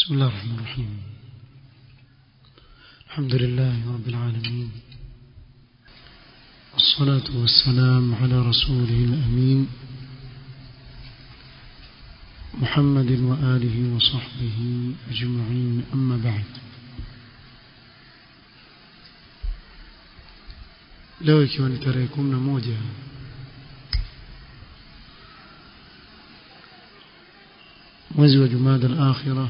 بسم الله الرحمن الرحيم الحمد لله رب العالمين والصلاة والسلام على رسوله الأمين محمد وآله وصحبه أجمعين أما بعد leo ikiwa ni tarehe kumi na moja mwezi wa jumada al-akhira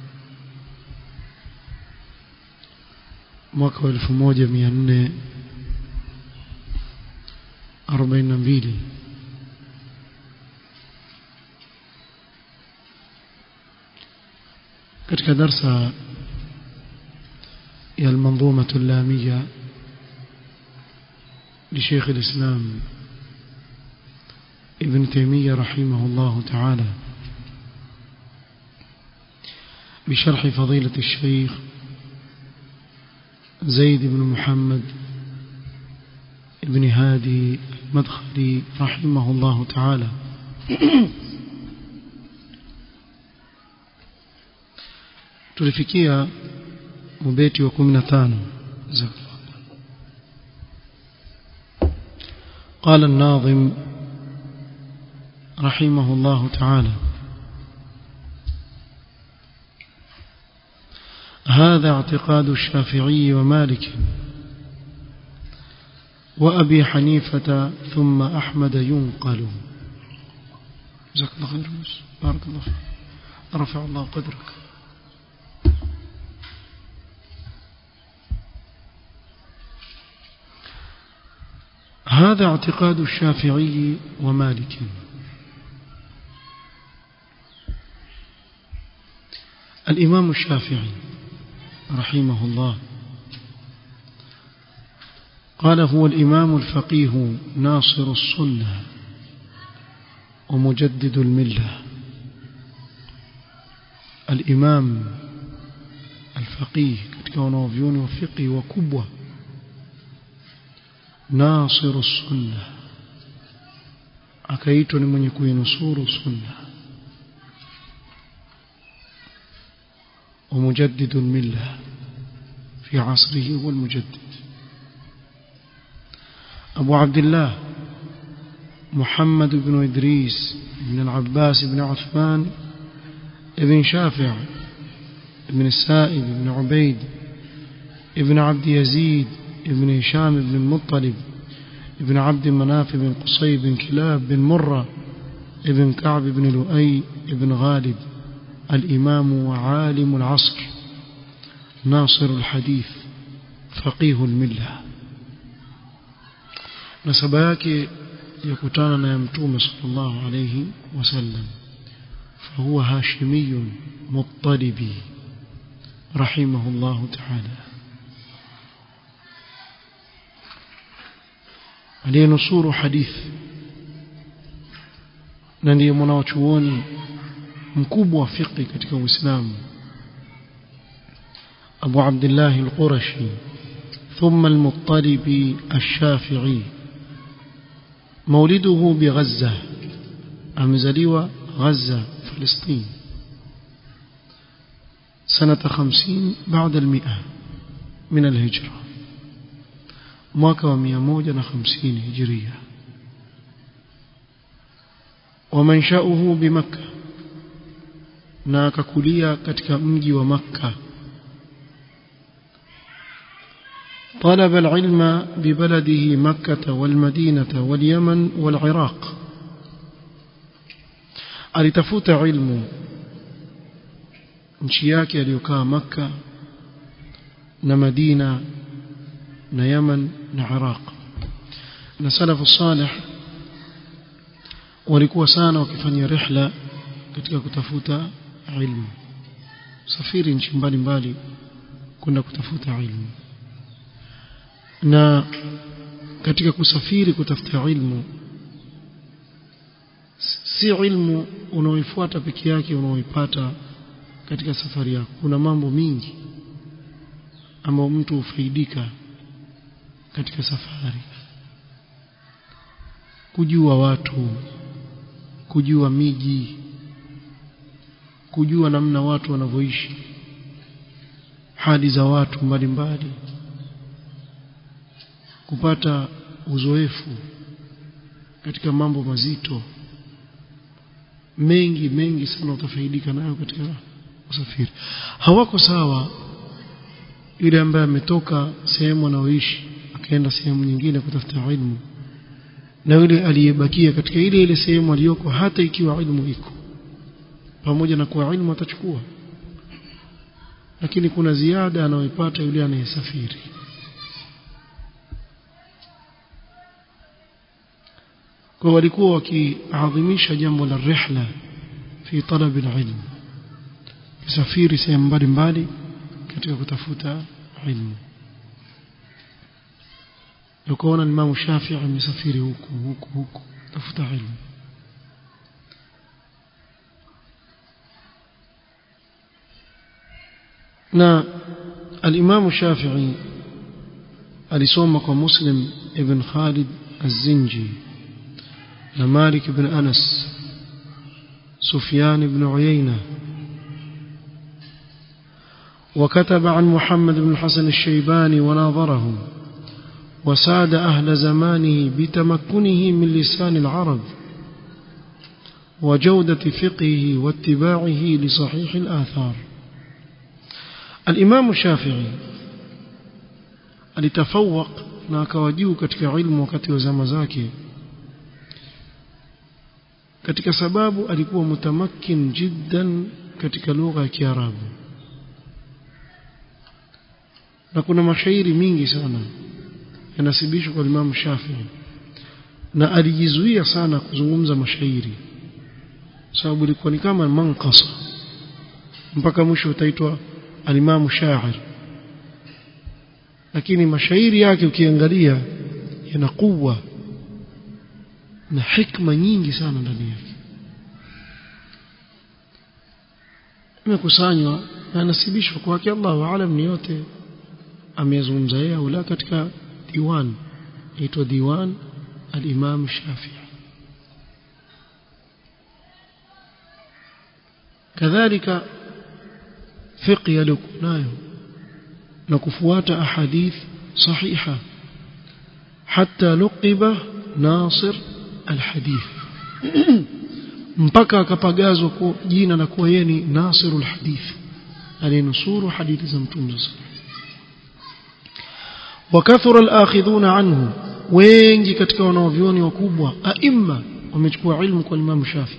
mwaka wa elfu moja mia nne arobaini na mbili katika darsa ya المنظومة اللامية لشيخ الإسلام ابن تيمية رحمه الله تعالى بشرح فضيلة الشيخ زيد بن محمد ابن هادي المدخلي رحمه الله تعالى tulifikia mubeti wa 15 قال الناظم رحمه الله تعالى هذا اعتقاد الشافعي ومالك وأبي حنيفة ثم أحمد ينقل جزاك الله خير بارك الله فيك رفع الله قدرك هذا اعتقاد الشافعي ومالك الإمام الشافعي رحمه الله قال هو الإمام الفقيه ناصر السنة ومجدد الملة الإمام الفقيه katika wanaovyoni wa fiqhi wakubwa ناصر السنة akaitwa ni mwenye kuinusuru sunna ومجدد الملة في عصره هو المجدد أبو عبد الله محمد بن إدريس بن العباس بن عثمان بن شافع بن السائب بن عبيد بن عبد يزيد بن هشام بن المطلب بن عبد مناف بن قصي بن كلاب بن مرة بن كعب بن لؤي بن غالب الإمام وعالم العصر ناصر الحديث فقيه الملة نسب yake yakutana na mtume sallallahu alayhi wasallam فهو هاشمي مطلبي رحمه الله تعالى aliyenusuru hadithi na ndiye mwanachuoni mkubwa wa fiqh katika Uislamu Abu Abdullah al-Qurashi ثم المطلبي الشافعي مولده بغزة أمزليوة غزة فلسطين سنة خمسين بعد المئة من الهجرة mwaka wa 150 hijiria ومنشأه بمكة na akakulia katika mji wa Makka طلب العلم ببلده مكة والمدينة واليمن والعراق alitafuta ilmu nchi yake aliyokaa Makka na Madina na Yaman na Iraq na salafu salih walikuwa sana wakifanya rihla katika kutafuta ilmu safiri nchi mbalimbali kwenda kutafuta ilmu na katika kusafiri kutafuta ilmu si ilmu unaoifuata peke yake unaoipata katika safari yako kuna mambo mingi ambayo mtu hufaidika katika safari kujua watu kujua miji kujua namna watu wanavyoishi hali za watu mbalimbali kupata uzoefu katika mambo mazito mengi mengi sana utafaidika nayo katika usafiri hawako sawa yule ambaye ametoka sehemu anaoishi akaenda sehemu nyingine kutafuta ilmu na yule aliyebakia katika ile ile sehemu aliyoko hata ikiwa ilmu iko pamoja na kuwa ilmu atachukua lakini kuna ziada anayoipata yule anayesafiri kwa walikuwa wakiadhimisha jambo la rihla fi talab alilm kusafiri sehemu mbalimbali katika kutafuta ilmu ukaona Imam Shafi'i amesafiri huku huku huku tafuta ilmu na al-Imam Shafi'i alisoma kwa Muslim ibn Khalid az-Zinji na Malik ibn Anas سفيان بن عيينة وكتب عن محمد بن الحسن الشيباني وناظرهم وساد أهل زمانه بتمكنه من لسان العرب وجودة فقهه واتباعه لصحيح الآثار الإمام الشافعي alitafawaq na akawa juu katika ilmu wakati wa zama zake katika sababu alikuwa mutamakin jiddan katika lugha ya Kiarabu na kuna mashairi mingi sana yanasibishwa kwa Imam Shafi'i na alijizuia sana kuzungumza mashairi sababu ilikuwa ni kama mankasa mpaka mwisho utaitwa alimamu shair lakini mashairi yake ukiangalia yana kuwa na hikma nyingi sana ndani yake imekusanywa na nasibishwa kwake Allahu aalam ni yote amezungumza yeye au la katika diwan inaitwa diwan al-Imam Shafi'i kadhalika fiqh yaliokunayo na kufuata ahadith sahiha hatta luqiba nasir alhadith mpaka akapagazwa kwa jina la kuwa yeye ni nasirul hadith alinusuru hadithi za mtume وكثر الآخذون عنه wengi katika wanaovioni wakubwa aima wamechukua ilmu kwa Imam Shafi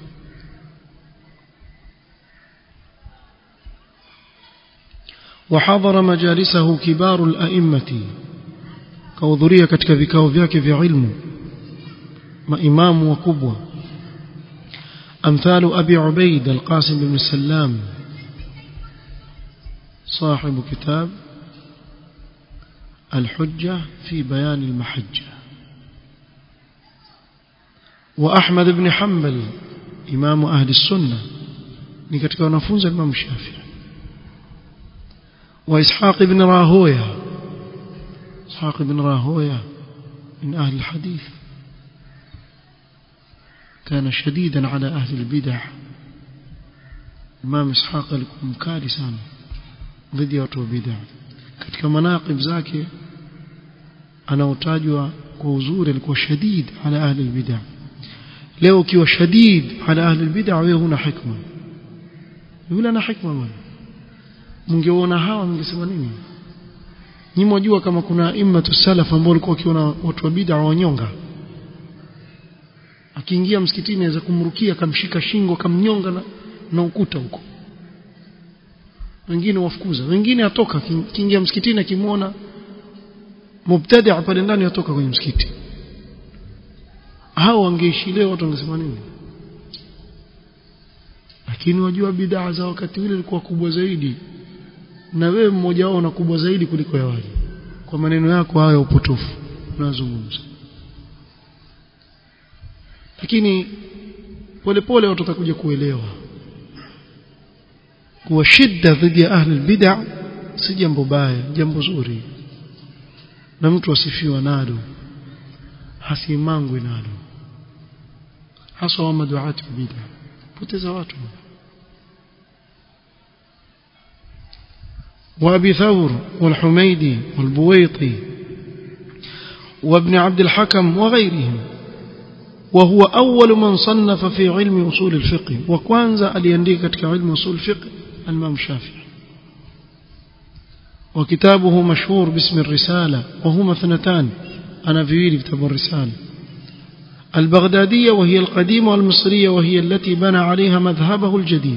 وحضر مجالسه كبار الأئمة كوضرية katika vikao vyake vya ilmu maimamu wakubwa أمثال أبي عبيد القاسم بن سلام صاحب كتاب الحجة في بيان المحجة وأحمد بن حنبل إمام أهل السنة نكتك ونفوز الإمام الشافعي وإسحاق بن راهوية إسحاق بن راهوية من أهل الحديث كان شديدا على أهل البدع إمام إسحاق لكم كارثا ضد watu bid'a katika manaqib zake anaotajwa kwa uzuri alikuwa shadid ala ahli albid'a leo ukiwa shadid ala ahli albid'a wewe huna hikma yule ana hikma bwana mngeona hawa mngesema nini nyinyi mwajua kama kuna immatu salaf ambao walikuwa wakiona watu wa bid'a wanyonga akiingia msikitini anaweza kumrukia akamshika shingo akamnyonga na, na ukuta huko wengine wafukuza wengine atoka kiingia msikitini akimwona mubtadi' pale ndani atoka kwenye msikiti hao wangeishi leo watu wangesema nini lakini wajua bidhaa za wakati ule ilikuwa kubwa zaidi na wewe mmoja wao na kubwa zaidi kuliko ya wale kwa maneno yako hayo upotofu unazungumza lakini polepole watu watakuja kuelewa kuwa shida dhidi ya ahli bid'a si jambo baya jambo zuri na mtu asifiwa nalo hasimangwe nalo hasa wa maduati bid'a poteza watu وأبي ثور والحميدي والبويطي وابن عبد الحكم وغيرهم وهو أول من صنف في علم أصول الفقه وكوانزا ألينديك علم أصول الفقه الإمام الشافعي وكتابه مشهور باسم الرسالة وهما اثنتان أنا في كتاب الرسالة البغدادية وهي القديمة والمصرية وهي التي بنى عليها مذهبه الجديد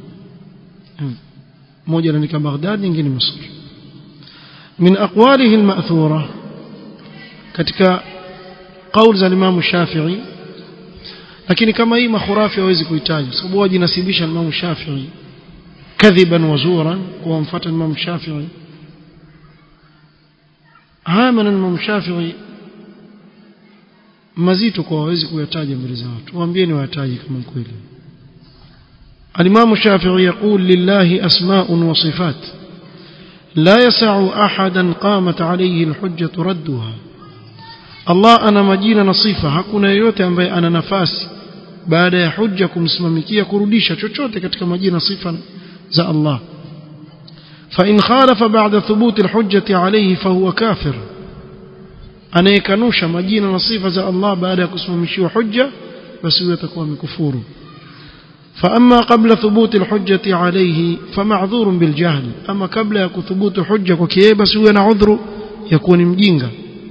موجة لك بغداد ينجي مصر من أقواله المأثورة katika قول za Imam Shafi'i lakini kama hii makhurafi hawezi kuitaja sababu wajinasibisha Imam Shafi'i kadhiban wazuran kuwamfuata Imam Shafi'i haya maneno Imam Shafi'i mazito kwa hawezi kuyataja mbele za watu waambieni wayataje kama kweli الإمام الشافعي يقول لله أسماء وصفات لا يسع أحدا قامت عليه الحجة ردها Allah ana majina na sifa hakuna yeyote ambaye ana nafasi baada ya hujja kumsimamikia kurudisha chochote katika majina sifa za Allah fa in khalafa ba'da thubut alhujjati alayhi fa huwa kafir anayekanusha majina na sifa za Allah baada ya kusimamishiwa hujja basi huyo atakuwa amekufuru فأما قبل ثبوت الحجة عليه فمعذور بالجهل أما قبل يكثبوت حجة وكيبس هو عذر يكون مجينغا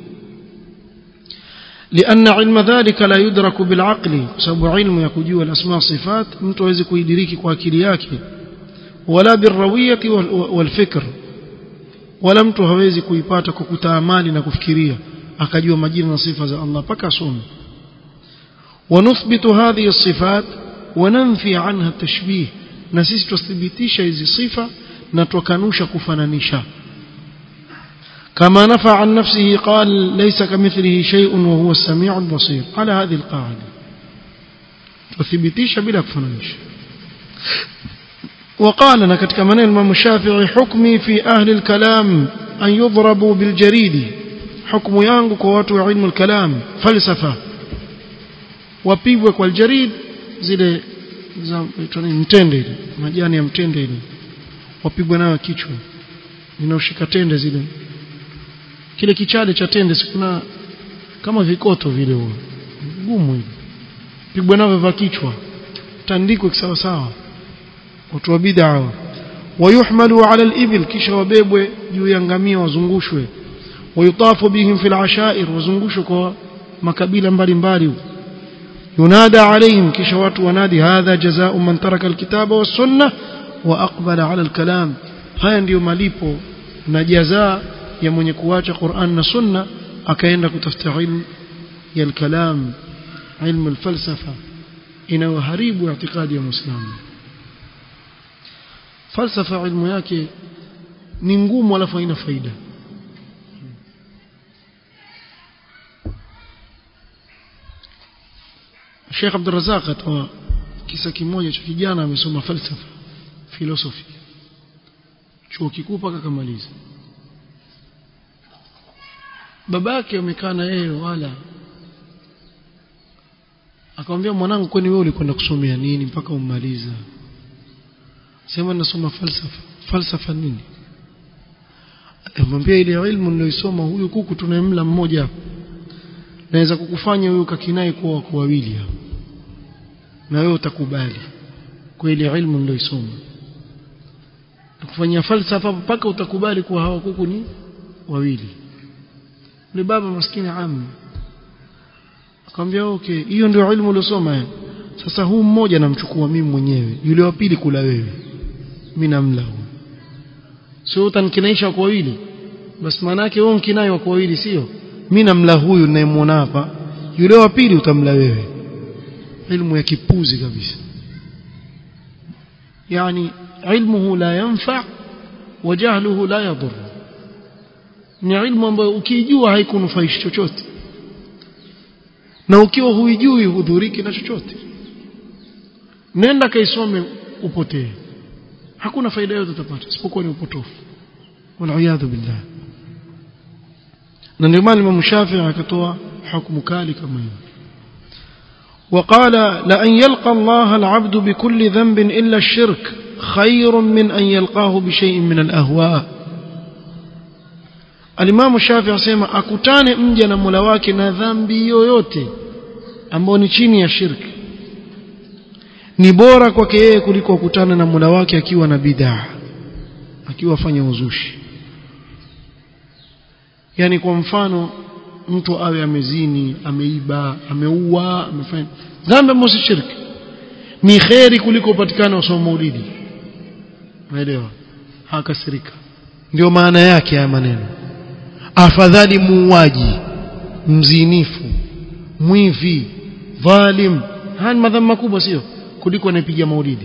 لأن علم ذلك لا يدرك بالعقل سبب علم يكجوا الأسماء صفات متوزي كيدريك كواكلياك ولا بالروية والفكر ولا mtu hawezi kuipata kwa kutaamali na kufikiria akajua majina na sifa za Allah paka asome ونثبت هذه الصفات وننفي عنها التشبيه na sisi tuthibitisha hizi sifa na tukanusha kufananisha كما نفى عن نفسه قال ليس كمثله شيء وهو السميع البصير على هذه القاعدة وثبتيش بلا كفنانش وقال لنا كتك من الإمام الشافعي حكمي في أهل الكلام أن يضربوا بالجريد حكم yangu kwa watu wa ilmu al-kalam falsafa wapigwe kwa aljarid zile za mtende ile majani ya mtende ile wapigwe nayo kichwa ninaoshika tende zile kile kichale cha tende sikuna kama vikoto vile huo gumu hivi pigwa navyo vya kichwa tandikwe sawa sawa watu wa bid'a wayuhmalu ala al-ibil kisha wabebwe juu ya ngamia wazungushwe wayutafu bihim fil ashair wazungushwe kwa makabila mbalimbali yunada alaihim kisha watu wanadi hadha jazaa'u man taraka al-kitaba was-sunnah wa aqbala ala al-kalam haya ndiyo malipo na jazaa ya mwenye kuacha Qur'an na Sunna akaenda kutafuta ilmu ya al-kalam ilmu al-falsafa inayoharibu itikadi ya Muislamu falsafa ilmu yake ni ngumu alafu haina faida Sheikh Abdul Razak atoa kisa kimoja cha kijana amesoma falsafa philosophy chuo kikuu mpaka kamaliza babake amekaa na yeye wala akamwambia mwanangu kwani wewe ulikwenda kusomea nini mpaka ummaliza sema nasoma falsafa falsafa nini amwambia ile ilmu niliyosoma huyu kuku tunayemla mmoja naweza kukufanya huyu kakinai kuwa wako wawili hapo na wewe utakubali kwa ile ilmu niliyosoma kufanyia falsafa mpaka utakubali kuwa hawa kuku ni wawili ni baba maskini amu akamwambia okay hiyo ndio ilmu uliosoma sasa huu mmoja namchukua mimi mwenyewe yule wa pili kula wewe mimi namla huyo sio utanikinaisha kwa wawili basi maana yake wewe mkinai kwa wawili sio mimi namla huyu ninayemwona hapa yule wa pili utamla wewe ilmu ya kipuzi kabisa yani ilmuhu la yanfa wa jahluhu la yadur ni ilmu ambayo ukijua haikunufaishi chochote na ukiwa huijui hudhuriki na chochote nenda kaisome upotee hakuna faida yote utapata isipokuwa ni upotofu waliyadhu billah na ndio maana Imam Shafi'i akatoa hukumu kali kama hiyo وقال لأن يلقى الله العبد بكل ذنب إلا الشرك خير من أن يلقاه بشيء من الأهواء alimamu shafi asema akutane mja na mola wake na dhambi yoyote ambayo ni chini ya shirki ni bora kwake yeye kuliko kukutana na mola wake akiwa na bidaa akiwa afanya uzushi yani kwa mfano mtu awe amezini ameiba ameua amefanya dhambi ambayo si shirki ni kheri kuliko upatikana usoma maulidi unaelewa hakasirika ndio maana yake haya maneno afadhali muuaji mzinifu mwivi dhalim haya ni madhambi makubwa sio kuliko anayepiga maulidi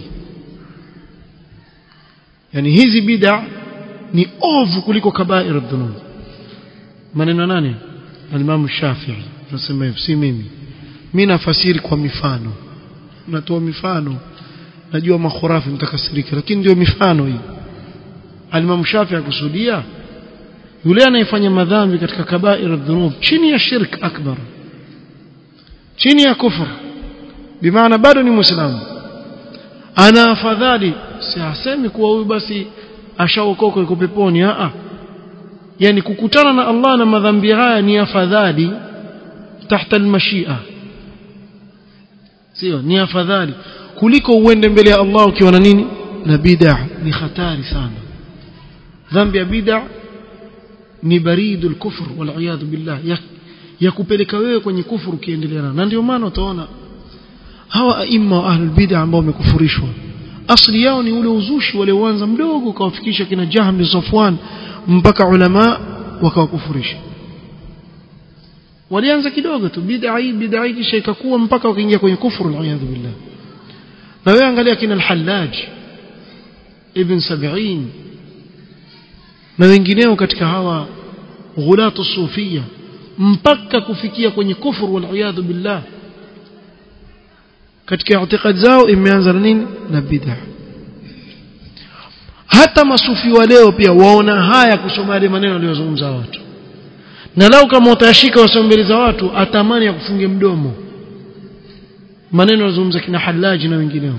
yani hizi bid'a ni ovu kuliko kabair dhunub maneno nani al-Imam Shafi'i nasema hivi si mimi mimi nafasiri kwa mifano natoa mifano najua makhurafi mtakasirika lakini ndio mifano hii al-Imam Shafi'i akusudia yule anayefanya madhambi katika kabair dhunub chini ya shirk akbar chini ya kufur bimaana bado ni muislamu ana afadhali si asemi kuwa huyu basi ashaokoka yuko peponi a a yani kukutana na Allah na madhambi haya ni afadhali tahta almashia sio ni afadhali kuliko uende mbele ya Allah ukiwa na nini na bid'a ni hatari sana dhambi ya bid'a ni baridul kufr wal iyad billah ya, ya kupeleka wewe kwenye kufuru ukiendelea na ndio maana utaona hawa aima wa ahlul bid'a ambao wamekufurishwa asli yao ni ule uzushi wale uanza mdogo ukawafikisha kina Jahm bin Safwan mpaka ulama wakawakufurisha walianza kidogo tu bid'a hii bid'a hii kisha ikakuwa mpaka wakaingia kwenye kufuru al-iyadhu billah na wewe angalia kina al-Hallaj ibn Sab'in na wengineo katika hawa ghulatu sufia mpaka kufikia kwenye kufuru wal-iyadhu billah katika itikadi zao imeanza na nini na bid'a hata masufi wa leo pia waona haya kusoma yale maneno aliyozungumza watu na lau kama utashika wasome mbele za watu atamani ya kufunge mdomo maneno aliyozungumza kina halaji na wengineo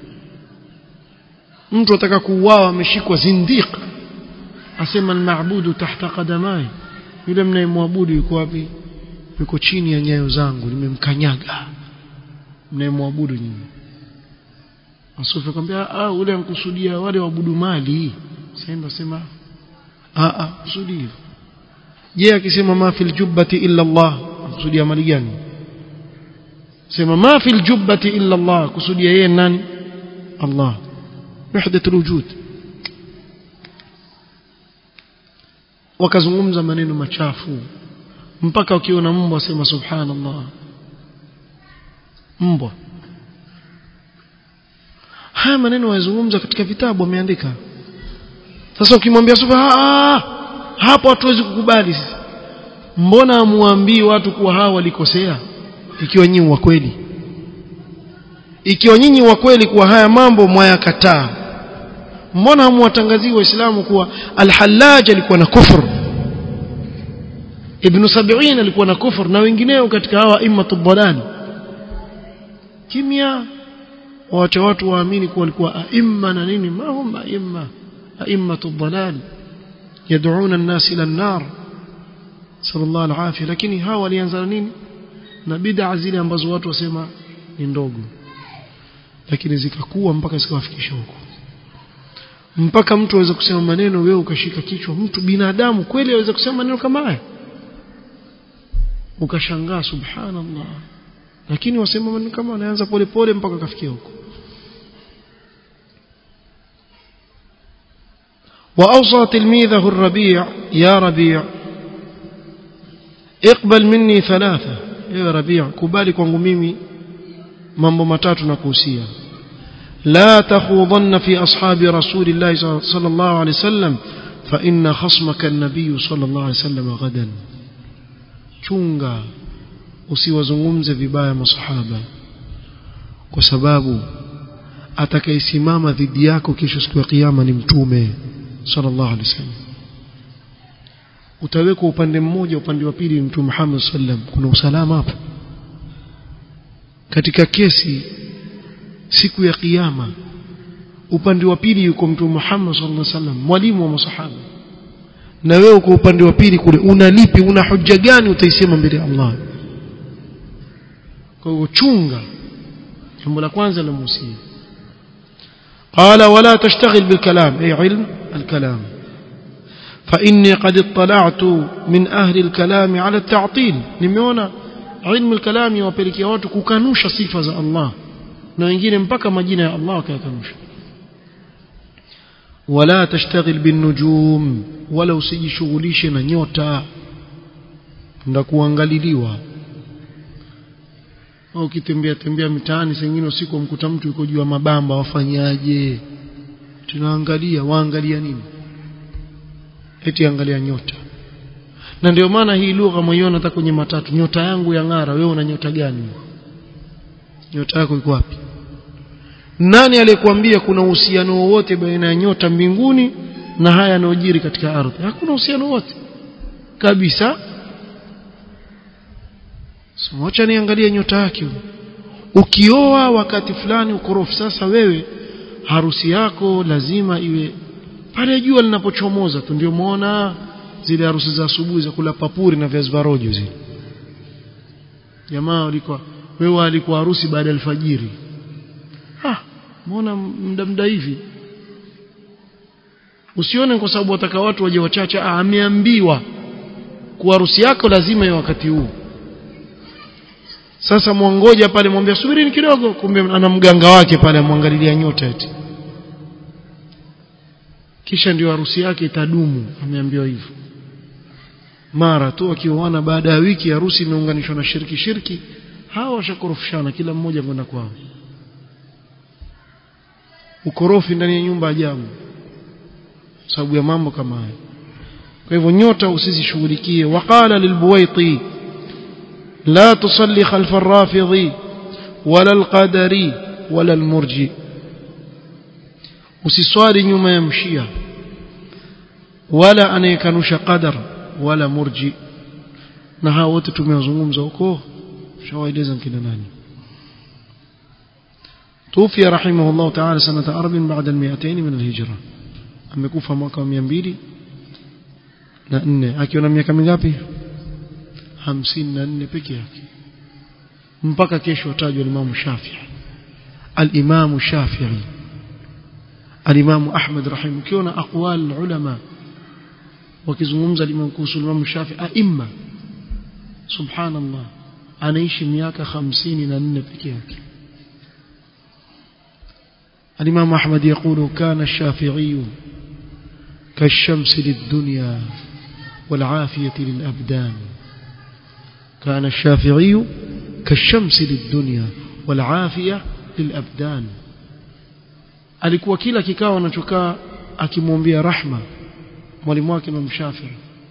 mtu ataka kuuawa ameshikwa zindiq asema al-ma'budu tahta qadamai yule mnayemwabudu yuko wapi yuko chini ya nyayo zangu nimemkanyaga mnayemwabudu nyinyi Asufi akamwambia ah ule ankusudia wale waabudu mali sema sema ah ah kusudi je akisema ma fil jubbati illa Allah kusudia mali gani sema ma fil jubbati illa Allah kusudia yeye nani Allah wahdat alwujud wakazungumza maneno machafu mpaka ukiona mbwa sema subhanallah mbwa haya maneno wazungumza katika vitabu wameandika sasa ukimwambia sufa hapo hatuwezi kukubali sisi mbona amuambii watu kuwa hawa walikosea ikiwa nyinyi wa kweli ikiwa nyinyi wa kweli kuwa haya mambo mwayakataa mbona hamuwatangazii waislamu kuwa al-Hallaj alikuwa na kufur Ibn Sab'in alikuwa na kufur na wengineo katika hawa immatu dhalal kimya wacha watu waamini kuwa walikuwa aimma na nini ma hum aimma aimmatu dhalal yad'una an-nas ila an-nar sallallahu alaihi lakini hawa walianza nini na bid'a zile ambazo watu wasema ni ndogo lakini zikakuwa mpaka zikawafikisha huko mpaka mtu aweza kusema maneno wewe ukashika kichwa mtu binadamu kweli aweza kusema maneno kama haya ukashangaa subhanallah lakini wasema maneno kama wanaanza pole pole mpaka kafikia huko وأوصى تلميذه الربيع يا ربيع اقبل مني ثلاثة يا ربيع كبالي kwangu mimi mambo matatu nakuhusia لا تخوضن في أصحاب رسول الله صلى الله عليه وسلم فإن خصمك النبي صلى الله عليه وسلم غدا chunga usiwazungumze vibaya masahaba kwa sababu atakayesimama dhidi yako kesho siku ya kiyama ni mtume sallallahu alaihi wasallam utawekwa upande mmoja upande wa pili mtume Muhammad sallam kuna usalama hapo katika kesi siku ya kiyama upande wa pili yuko mtume Muhammad sallallahu alaihi wasallam mwalimu wa masahaba na wewe uko upande wa pili kule una lipi una hoja gani utaisema mbele ya Allah kwa hivyo chunga jambo la kwanza la musia قال ولا تشتغل بالكلام أي علم الكلام فإني قد اطلعت من أهل الكلام على التعطيل nimeona علم الكلام yawapelekea watu kukanusha sifa za Allah na wengine mpaka majina ya Allah wakayakanusha wala tashtaghil binujum wala usijishughulishe na nyota nda kuangaliliwa au ukitembea tembea mitaani sengine usiku mkuta mtu yuko juu ya mabamba wafanyaje tunaangalia waangalia nini eti angalia nyota na ndio maana hii lugha mwiona hata kwenye matatu nyota yangu ya ng'ara wewe una nyota gani nyota yako iko wapi nani aliyekwambia kuna uhusiano wowote baina ya nyota mbinguni na haya yanayojiri katika ardhi hakuna uhusiano wote kabisa Wacha niangalie nyota yake. Ukioa wakati fulani ukorofi sasa wewe harusi yako lazima iwe pale jua linapochomoza tu ndio muona zile harusi za asubuhi za kula papuri na viazi rojo zile. Jamaa walikuwa wewe alikuwa harusi baada ya alfajiri. Ah, muona muda muda hivi. Usione kwa sababu wataka watu waje wachache, ah ameambiwa kuwa harusi yako lazima iwe wakati huu sasa mwangoja pale mwambia subirini kidogo kumbe ana mganga wake pale amwangalilia nyota eti kisha ndio harusi yake itadumu ameambiwa hivyo mara tu akioana baada ya wiki harusi imeunganishwa na shirki shirki hawa washakorofishana kila mmoja kwenda kwao ukorofi ndani ya nyumba ajabu sababu ya mambo kama haya kwa hivyo nyota usizishughulikie waqala lilbuwaiti لا تصلي خلف الرافضي ولا القدري ولا المرجي usiswali nyuma ya mshia wala anayekanusha qadar wala murji na hao wote tumewazungumza huko shawaeleza kina nani توفي رحمه الله تعالى سنة أرب بعد المئتين من الهجرة amekufa mwaka wa 200 na 4 akiwa na miaka mingapi hamsini na nne peke yake mpaka kesho atajwa Imam Shafi'i al-Imam Shafi'i al-Imam Ahmad rahim ukiona aqwal ulama wakizungumza limam kuhusu Imam Shafi'i aimma subhanallah anaishi miaka hamsini na nne peke yake الإمام أحمد يقول كان الشافعي كالشمس للدنيا والعافية للأبدان كان الشافعي كالشمس للدنيا والعافية للأبدان alikuwa kila kikao anachokaa akimwombea rahma mwalimu wake Imam Shafi'i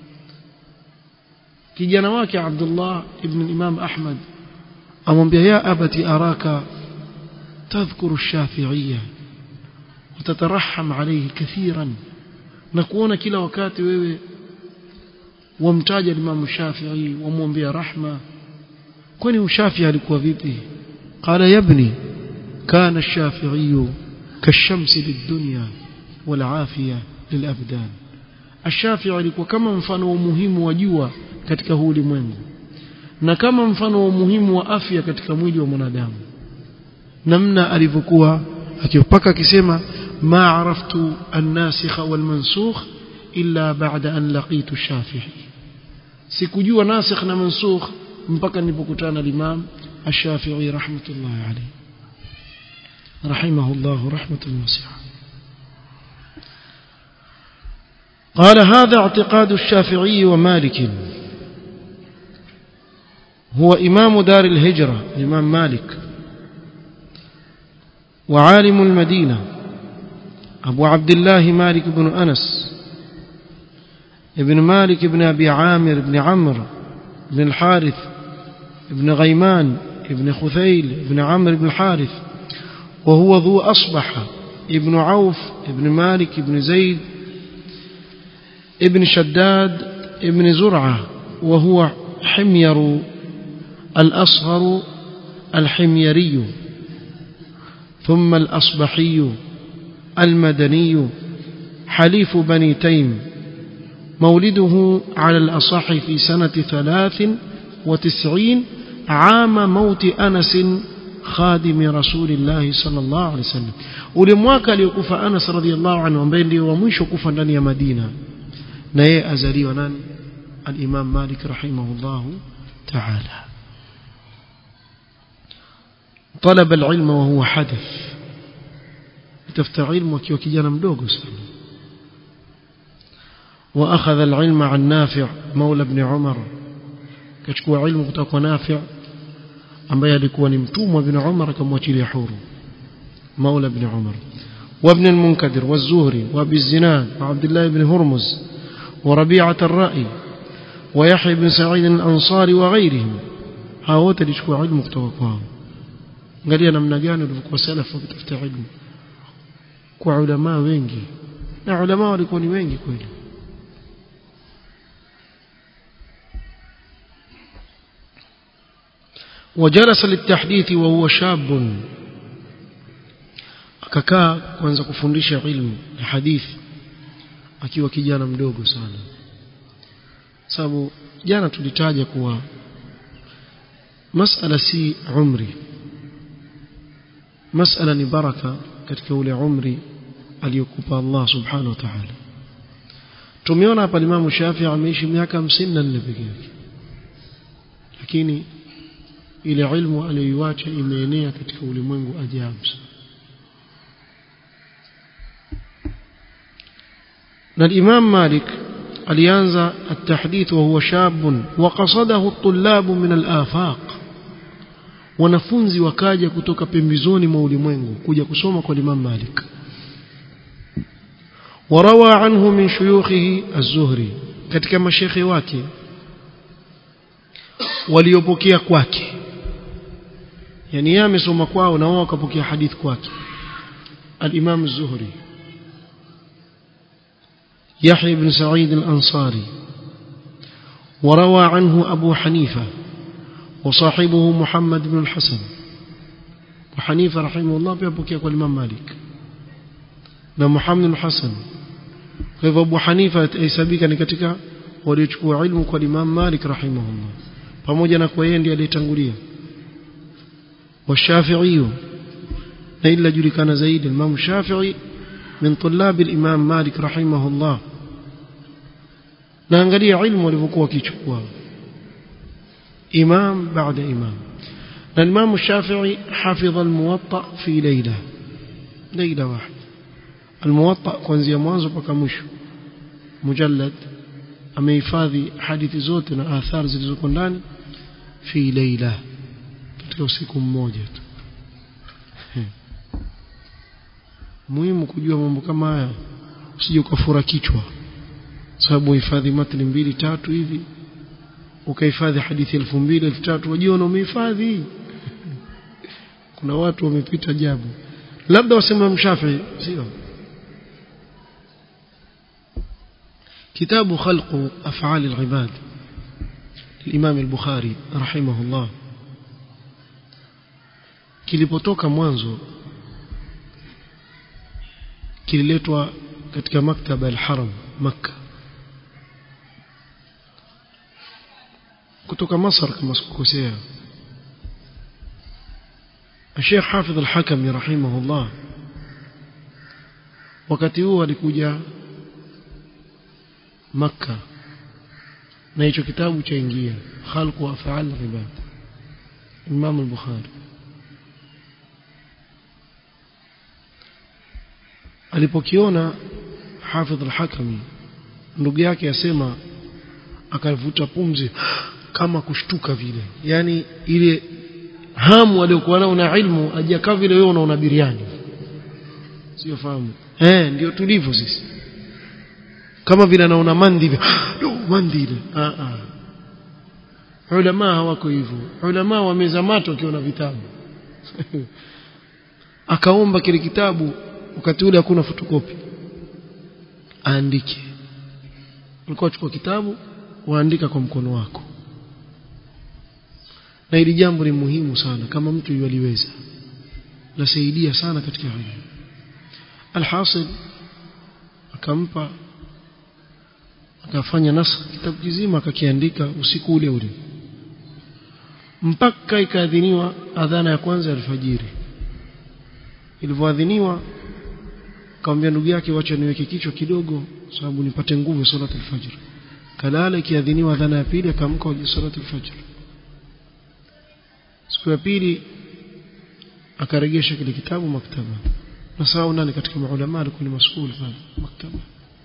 kijana wake Abdullah ibn Imam Ahmad amwambia ya abati araka tadhkuru ash-shafi'iyya وتترحم عليه كثيرا نكون kila wakati wewe wamtaja Imam Shafi'i wamwombea rahma kwani ushafi alikuwa vipi qala yabni kana ash-shafi'i kashamsi lid-dunya wal-afiya lil-abdan ash-shafi'i alikuwa kama mfano wa muhimu wa jua katika huu ulimwengu na kama mfano wa umuhimu wa afya katika mwili wa mwanadamu namna alivyokuwa akipaka akisema ma araftu an-nasikha wal-mansukh illa ba'da an laqitu Shafi'i sikujua nasikh na mansukh mpaka nilipokutana na Imam Ash-Shafi'i rahmatullahi alayhi rahimahullah rahmatan wasi'a قال هذا اعتقاد الشافعي ومالك هو إمام دار الهجرة الإمام مالك وعالم المدينة أبو عبد الله مالك بن أنس ابن مالك بن أبي عامر بن عمرو بن الحارث ابن غيمان ابن خثيل ابن عمرو بن الحارث وهو ذو أصبح ابن عوف ابن مالك ابن زيد ابن شداد ابن زرعة وهو حمير الأصغر الحميري ثم الأصبحي المدني حليف بني تيم مولده على الأصح في سنة ثلاث وتسعين عام موت أنس خادم رسول الله صلى الله عليه وسلم ulimwaka aliyokufa Anas radhiallahu anhu ambaye ndio wa mwisho kufa ndani ya Madina na yeye azaliwa nani al-Imam Malik rahimahullah ta'ala طلب العلم وهو حدث tafuta ilmu akiwa kijana mdogo sana واخذ العلم عن نافع مولى ابن عمر كachukua ilmu kutoka kwa Nafi' ambaye alikuwa ni mtumwa ibn Umar akamwachilia huru مولى ابن عمر وابن المنكدر والزهري وابي الزناد وعبد الله بن هرمز وربيعة الرأي ويحيى بن سعيد الأنصاري وغيرهم هاوت alichukua ilmu kutoka kwao angalia namna gani walivyokuwa salafu wakitafuta ilmu kwa ulama wengi na ulama walikuwa ni wengi kweli وجلس للتحديث وهو شاب akakaa kuanza kufundisha ilmu ya hadithi akiwa kijana mdogo sana sababu jana tulitaja kuwa masala si umri masala ni baraka katika ule umri aliyokupa Allah subhanahu wa ta'ala tumeona hapa Imam Shafi'i ameishi miaka 54 pekee yake lakini ile ilmu aliyoiacha imeenea katika ulimwengu ajabu na Imam Malik alianza at-tahdith wa huwa shab wa qasadahu at-tullab min al-afaq wanafunzi wakaja kutoka pembezoni mwa ulimwengu kuja kusoma kwa Imam Malik وروى عنه من شيوخه الزهري katika mashekhe wake waliopokea kwake yani yeye amesoma kwao na wao wakapokea hadith kwake al-Imam az-Zuhri يحيى بن سعيد الأنصاري وروى عنه أبو حنيفة وصاحبه محمد بن الحسن وحنيفة رحمه الله بيبكي يقول الإمام مالك na Muhammad al-Hasan kwa hivyo Abu Hanifa aisabika ni katika waliochukua ilmu kwa Imam Malik rahimahullah pamoja na kwa yeye ndiye aliyetangulia wa Shafi'i na ila julikana zaidi Imam Shafi'i min tulab al-Imam Malik rahimahullah na angalia ilmu walivyokuwa wakichukua imam baada imam na Imam Shafi'i hafidha al-Muwatta fi layla layla wahida الموطأ kuanzia mwanzo mpaka mwisho mujallad amehifadhi hadithi zote na athari zilizoko ndani fi leila katika usiku mmoja tu muhimu kujua mambo kama haya usije ukafura kichwa sababu uhifadhi matni mbili tatu hivi ukahifadhi hadithi elfu mbili elfu tatu wajiona umehifadhi kuna watu wamepita jabu labda wasema mshafi sio كتاب خلق أفعال العباد الإمام البخاري رحمه الله kilipotoka mwanzo kililetwa katika maktaba al-Haram Makka kutoka Masar kama sikukosea Sheikh Hafidh al-Hakami rahimahullah wakati huo alikuja Makka na hicho kitabu chaingia khalqu af'al ibad Imam al-Bukhari alipokiona Hafidh al-Hakami ndugu yake asema akavuta pumzi kama kushtuka vile yani ile hamu aliyokuwa nao na ilmu ajakaa vile wewe unaona biriani sio fahamu eh ndio tulivyo sisi kama vile anaona mandi hivi no mandi ile ah ah ulama hawako hivyo ulama wameza mato wakiona vitabu akaomba kile kitabu wakati ule hakuna fotokopi aandike ulikuwa chukua kitabu waandika kwa mkono wako na hili jambo ni muhimu sana kama mtu yaliweza lasaidia sana katika hili alhasil akampa akafanya nasakh kitabu kizima akakiandika usiku ule ule mpaka ikaadhiniwa adhana ya kwanza ya alfajiri ilivyoadhiniwa akamwambia ndugu yake wacha niweke kichwa kidogo sababu nipate nguvu ya salatu alfajr kalala ikiadhiniwa adhana ya pili akamka kwa salatu alfajr siku ya pili akaregesha kile kitabu maktaba na sawa nani katika maulama alikuwa ni masuul pale maktaba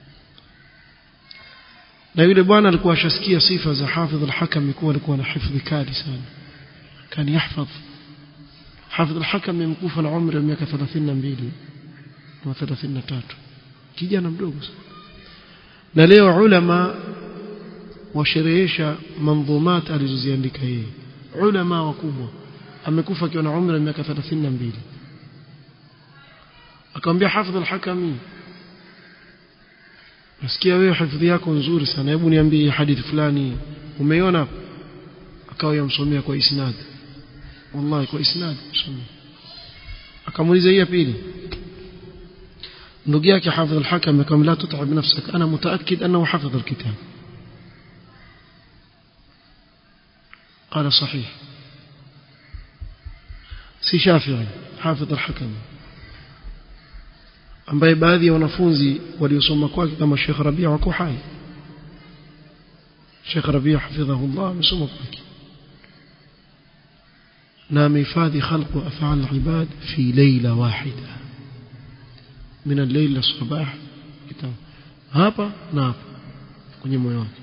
na yule bwana alikuwa ashasikia sifa za hafidh al-hakam kuwa alikuwa na hifdhi kali sana كان يحفظ حافظ الحكم يمكوف العمر ya miaka 32 na 33 kijana mdogo na leo ulama washerehesha manzumat alizoziandika yeye ulama wakubwa amekufa akiwa na umri wa miaka 32 akamwambia hafidh al-hakami nasikia wewe hifadhi yako nzuri sana hebu niambie hadithi fulani umeiona akawa yamsomea kwa isnad wallahi kwa isnad msomea akamuuliza hii ya pili ndugu yake hafidh al-hakam akamwambia la tut'ab nafsak ana mutaakkid annahu hafidh al-kitab قال صحيح si Shafi'i hafidh al-hakam ambaye baadhi ya wanafunzi waliosoma kwake kama Sheikh Rabia wako hai Sheikh Rabia hafidhahullah amesoma kwake na amehifadhi khalq wa af'al al-ibad fi layla wahida min al-layl lis-sabah kitabu hapa na hapa kwenye moyo wake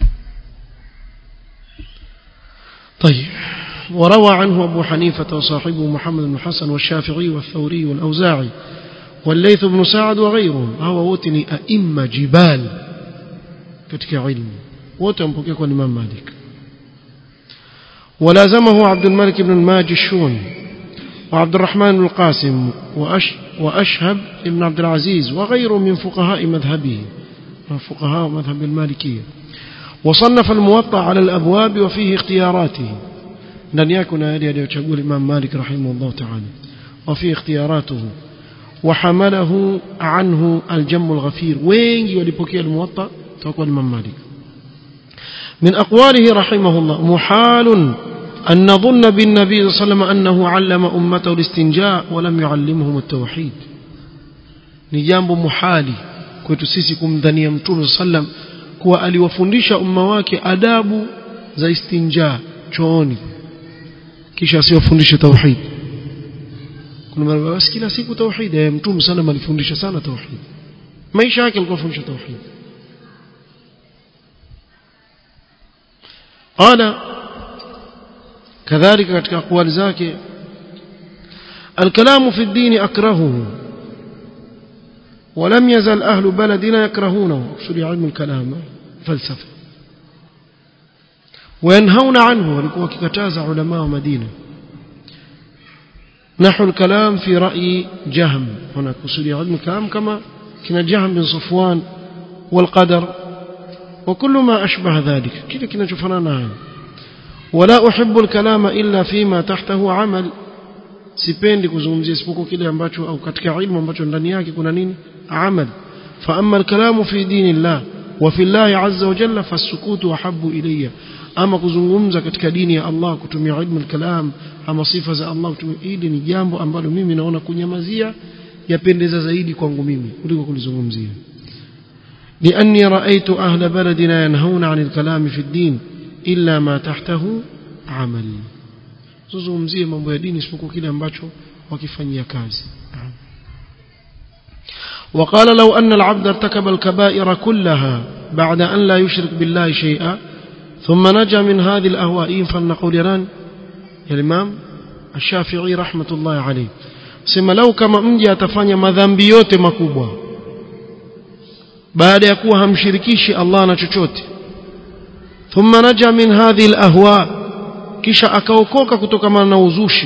طيب وروى عنه أبو حنيفة وصاحبه محمد بن حسن والشافعي والثوري والأوزاعي والليث بن سعد وغيرهم هو وتني أئمة جبال كتك علم وتنبكك الإمام مالك ولازمه عبد الملك بن الماجشون وعبد الرحمن بن القاسم وأش وأشهب بن عبد العزيز وغيره من فقهاء مذهبه فقهاء مذهب المالكية وصنف الموطأ على الأبواب وفيه اختياراته ndani yake kuna yale aliyochagua Imam Malik rahimahullah ta'ala وفي اختياراته وحمله عنه الجم الغفير wengi walipokea الموطأ توقع الإمام مالك من أقواله رحمه الله محال أن نظن بالنبي صلى الله عليه وسلم أنه علم أمته الاستنجاء ولم يعلمهم التوحيد ni jambo muhali kwetu sisi kumdhania mtume sallam kuwa aliwafundisha umma wake adabu za istinja chooni kisha asiwafundishe tauhid kuna mara basi kila siku tauhid eh mtume sallam alifundisha sana tauhid maisha yake alikuwa fundisha tauhid قال كذلك katika اقوال zake الكلام في الدين اكرهه ولم يزل أهل بلدنا يكرهونه اقصد علم الكلام فلسفة وينهون عنه ولكوا كتاز علماء مدينة نحو الكلام في رأي جهم هنا قصد علم الكلام كما كنا جهم بن صفوان والقدر وكل ما أشبه ذلك كذا كنا شفنا ولا أحب الكلام إلا فيما تحته عمل sipendi kuzungumzia isipokuwa kile ambacho au katika ilmu ambacho ndani yake kuna nini amal fa amma alkalamu fi dinillah wa fi Allah azza wa jalla fasukutu ahabbu ilayya ama kuzungumza katika dini ya Allah kutumia ilmu alkalam ama sifa za Allah kutumia hili ni jambo ambalo mimi naona kunyamazia yapendeza zaidi kwangu mimi kuliko kulizungumzia لأني رأيت أهل بلدنا ينهون عن الكلام في الدين إلا ما تحته عمل tuzungumzie mambo ya dini isipokuwa kile ambacho wakifanyia kazi وقال لو أن العبد ارتكب الكبائر كلها بعد أن لا يشرك بالله شيئا ثم نجا من هذه الأهواء فلنقول يران يا الإمام الشافعي رحمة الله عليه sema lau kama mja atafanya madhambi yote makubwa baada ya kuwa hamshirikishi Allah na chochote thumma naja min hadhihi alahwa kisha akaokoka kutokana na uzushi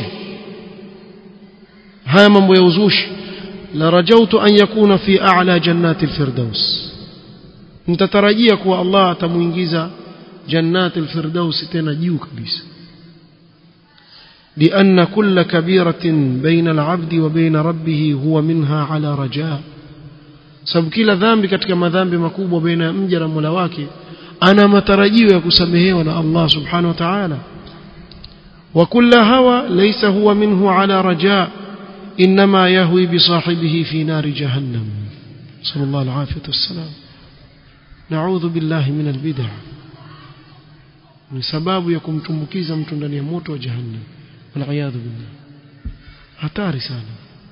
haya mambo ya uzushi la rajautu an yakuna fi a'la jannati alfirdaus mtatarajia kuwa Allah atamuingiza jannati alfirdaus tena juu kabisa لأن كل كبيرة بين العبد وبين ربه هو منها على رجاء sababu kila dhambi katika madhambi makubwa baina ya mja na Mola wake ana matarajio ya kusamehewa na Allah subhanahu wa ta'ala wa kulla hawa laysa huwa minhu ala raja inma yahwi bi sahibihi fi nar jahannam sallallahu alaihi wasallam na'udhu billahi min albid'ah ni sababu ya kumtumbukiza mtu ndani ya moto wa jahannam waliyadhu billah hatari sana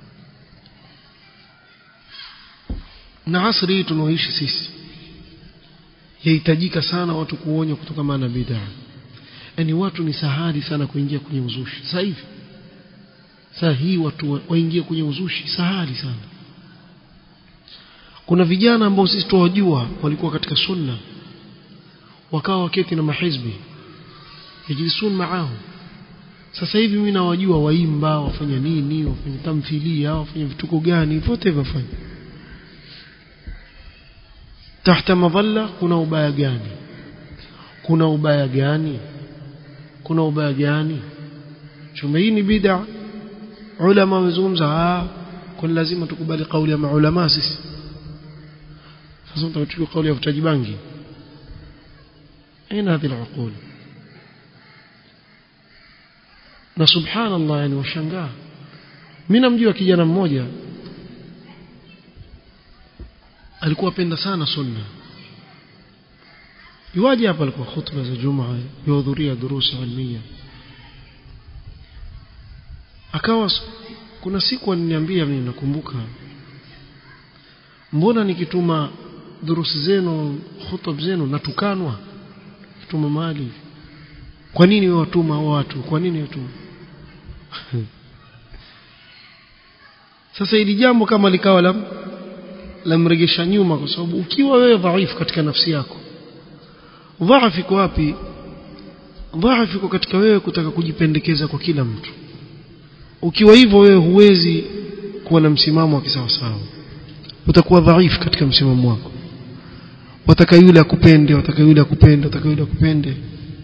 na asri hii tunaoishi sisi yahitajika sana watu kuonya kutokana na bid'a yani watu ni sahali sana kuingia kwenye uzushi sasa hivi sasa hii watu waingie kwenye uzushi sahali sana kuna vijana ambao sisi tuwajua walikuwa katika sunna wakawa waketi na mahizbi yajlisun maahum sasa hivi mimi nawajua waimba wafanya nini wafanya tamthilia wafanya vituko gani vyote vifanya tahta madhalla kuna ubaya gani kuna ubaya gani kuna ubaya gani chuma hii ni bid'a ulama wamezungumza ah kwa lazima tukubali kauli ya maulama sisi sasa tutachukua kauli ya vutaji bangi aina hadhi al na subhanallah yani washangaa mimi namjua kijana mmoja alikuwa apenda sana sunna yuwaje hapa alikuwa khutba za jumaa yuhudhuria durusa ilmiya akawa kuna siku aliniambia mimi nakumbuka mbona nikituma durusi zenu khutub zenu natukanwa kituma mali kwa nini wewe watuma watu kwa nini watuma sasa ili jambo kama likawa la lamregesha nyuma kwa sababu ukiwa wewe dhaifu katika nafsi yako dhaifu iko wapi dhaifu iko katika wewe kutaka kujipendekeza kwa kila mtu ukiwa hivyo wewe huwezi kuwa na msimamo wa kisawasawa utakuwa dhaifu katika msimamo wako wataka yule akupende wataka yule akupende wataka yule akupende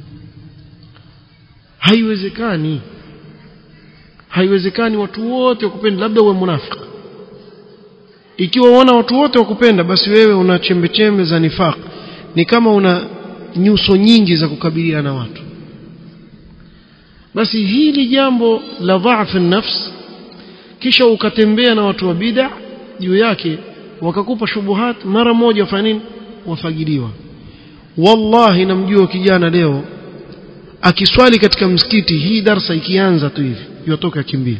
haiwezekani haiwezekani watu wote wakupende labda uwe munafiki ikiwa uona watu wote wakupenda basi wewe una chembe chembe za nifaq ni kama una nyuso nyingi za kukabiliana na watu basi hili jambo la dhaifu nafs kisha ukatembea na watu wa bid'a juu yake wakakupa shubuhat mara moja wafanya nini wafagiliwa wallahi namjua kijana leo akiswali katika msikiti hii darsa ikianza tu hivi yotoka kimbia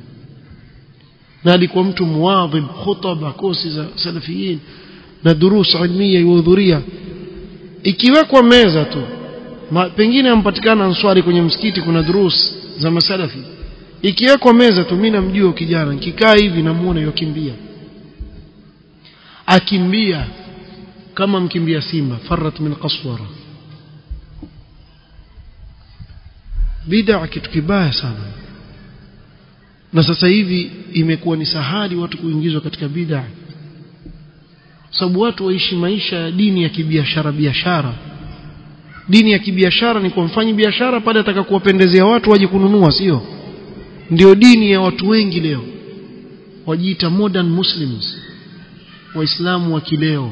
na alikuwa mtu muadhib khutba kosi za salafiyin na durus ilmiya yuhudhuria ikiwekwa meza tu Ma, pengine ampatikana answari kwenye msikiti kuna durus za masalafi ikiwekwa meza tu mimi namjua kijana nikikaa hivi namuona yokimbia akimbia kama mkimbia simba farat min qaswara bid'a kitu kibaya sana na sasa hivi imekuwa ni sahali watu kuingizwa katika bid'a sababu watu waishi maisha ya dini ya kibiashara biashara dini ya kibiashara ni kwa mfanyi biashara pale ataka kuwapendezea watu waje kununua sio ndio dini ya watu wengi leo wajiita modern muslims waislamu wa kileo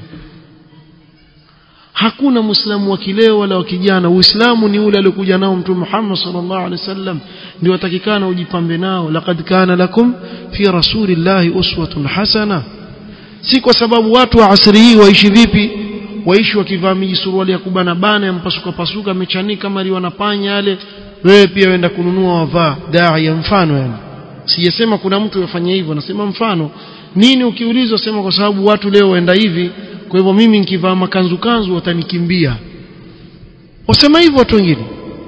hakuna muislamu wa kileo wala wa kijana uislamu ni ule aliokuja nao mtume Muhammad sallallahu alaihi wasallam ndio watakikana ujipambe nao laqad kana lakum fi rasulillahi uswatun hasana si kwa sababu watu wa asri hii waishi vipi waishi wakivaa miji suruali ya kubana bana yampasuka pasuka mechanika kama wanapanya yale wewe pia wenda kununua wavaa dai ya mfano yani sijasema kuna mtu yafanya hivyo nasema mfano nini ukiulizwa sema kwa sababu watu leo waenda hivi kwa hivyo mimi nikivaa makanzu kanzu watanikimbia wasema hivyo watu wengine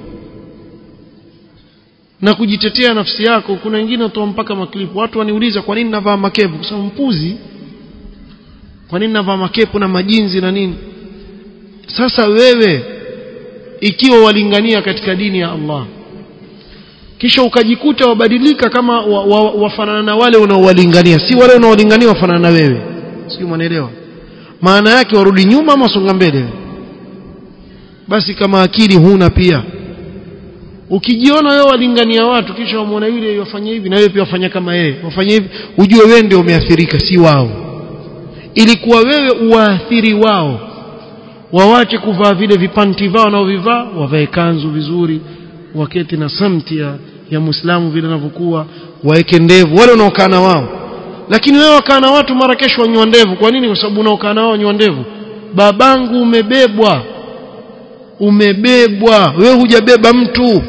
na kujitetea nafsi yako kuna wengine watoa mpaka maklipu watu waniuliza kwa nini navaa makepu kwa sababu mpuzi kwa nini navaa makepu na majinzi na nini sasa wewe ikiwa walingania katika dini ya Allah kisha ukajikuta wabadilika kama wafanana wa, wa na wale unaowalingania si wale unaowalingania wafanana na wewe sio mwanaelewa maana yake warudi nyuma ama songa mbele basi kama akili huna pia ukijiona wewe walingania watu kisha wamwona yule wafanya hivi na wewe pia wafanya kama yeye wafanya hivi ujue wewe ndio umeathirika si wao ilikuwa wewe uwaathiri wao wawache kuvaa vile vipanti vao wanaovivaa wavae kanzu vizuri waketi na samti ya, ya muislamu vile anavyokuwa waeke ndevu wale unaokaa na wao lakini wewe wakaa na watu mara kesho wanywa ndevu kwa nini kwa sababu unaokaa na wao wanywa ndevu babangu umebebwa umebebwa wewe hujabeba mtu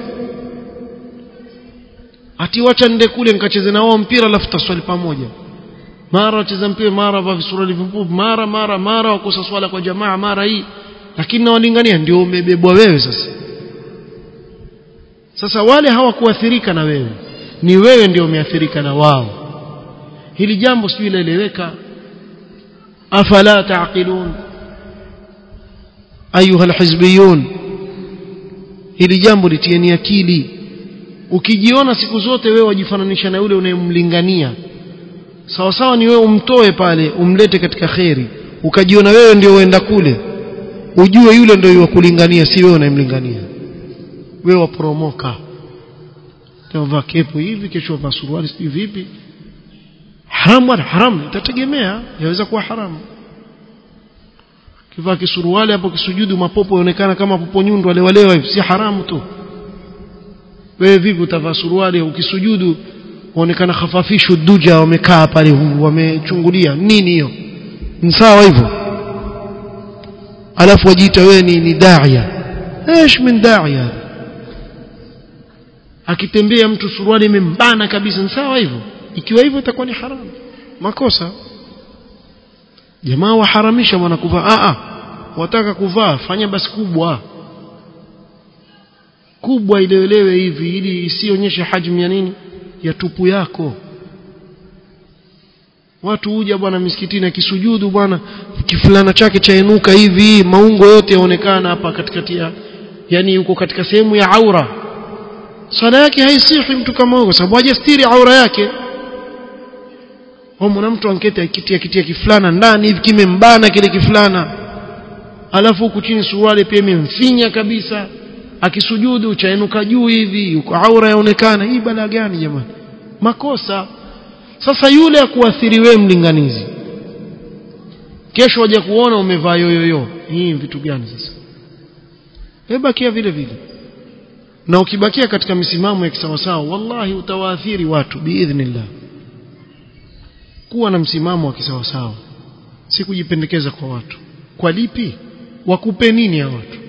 ati wacha nende kule nikacheze na wao mpira alafu taswali pamoja mara wacheza mpira mara vaa visuruali vifupi mara mara mara wakosa swala kwa jamaa mara hii lakini nawalingania ndio umebebwa wewe sasa sasa wale hawakuathirika na wewe ni wewe ndio umeathirika na wao hili jambo sijui laeleweka afala taqilun ayuha alhizbiyun hili jambo litieni akili ukijiona siku zote wewe wajifananisha na yule unayemlingania sawa sawa ni wewe umtoe pale umlete katika kheri ukajiona wewe ndio uenda kule ujue yule ndio kulingania si wewe unayemlingania wewe waporomoka leo vaa kepu hivi kesho vaa suruali sijui vipi haram wala haram itategemea yaweza kuwa haramu kivaa kisuruali hapo kisujudu mapopo yaonekana kama popo nyundu wale walewa hivi si haramu tu wewe vipi utavaa suruali ukisujudu waonekana khafafishu duja wamekaa pale wamechungulia nini hiyo ni sawa hivyo alafu wajiita wewe ni, ni daia ايش من daia akitembea mtu suruali imembana kabisa ni sawa hivyo ikiwa hivyo itakuwa ni haramu makosa jamaa waharamisha bwana kuvaa a a wataka kuvaa fanya basi kubwa kubwa ilewelewe hivi ili isionyeshe hajmu ya nini ya tupu yako watu huja bwana misikitini akisujudu bwana kifulana chake chainuka hivi maungo yote yaonekana hapa katikati ya yani yuko katika sehemu ya aura sala yake haisihi mtu kama huyo kwa sababu hajastiri aura yake mwana mtu ankete akitia kitia kifulana ndani hivi kimembana kile kifulana alafu huku chini suruali pia imemfinya kabisa akisujudu chainuka juu hivi yuko aura yaonekana hii bala gani jamani makosa sasa yule akuathiri wewe mlinganizi kesho waje kuona umevaa yoyoyo hii vitu gani sasa webakia vile vile na ukibakia katika misimamo ya kisawasawa wallahi utawaathiri watu biidhnillah kuwa na msimamo wa kisawasawa si kujipendekeza kwa watu kwa lipi wakupe nini ya watu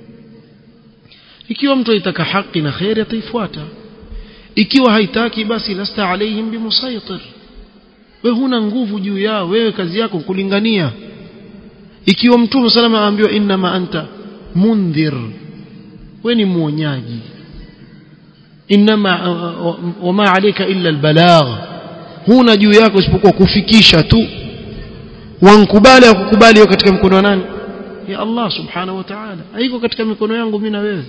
ikiwa mtu aitaka haki na khairi ataifuata ikiwa haitaki basi lasta alaihim bimusaitir wewe huna nguvu juu yao wewe kazi yako kulingania ikiwa mtume salama aambiwa inma anta mundhir wewe ni muonyaji inma wama alayka illa albalagh huna juu yako isipokuwa kufikisha tu wankubali akukubali katika mkono wa nani ya Allah subhanahu wa ta'ala haiko katika mikono yangu mimi na wewe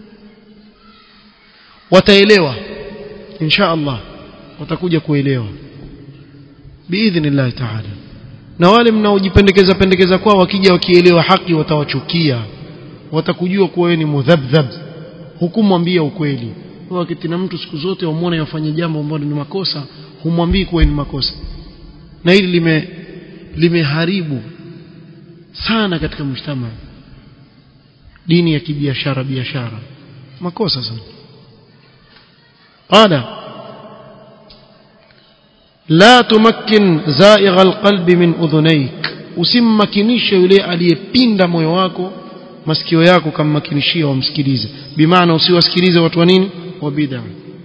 wataelewa insha Allah watakuja kuelewa biidhnillah ta'ala na wale mnaojipendekeza pendekeza kwao wakija wakielewa haki watawachukia watakujua kuwa wewe ni mudhabdhab hukumwambia ukweli wakati na mtu siku zote wamuone yafanye jambo ambalo ni makosa humwambii kuwa ni makosa na hili lime limeharibu sana katika mshtama dini ya kibiashara biashara makosa sana قال لا تمكن زائغ القلب من أذنيك usimmakinishe yule aliyepinda moyo wako masikio yako kammakinishia wamsikilize bimaana usiwasikilize watu wa nini wa bid'a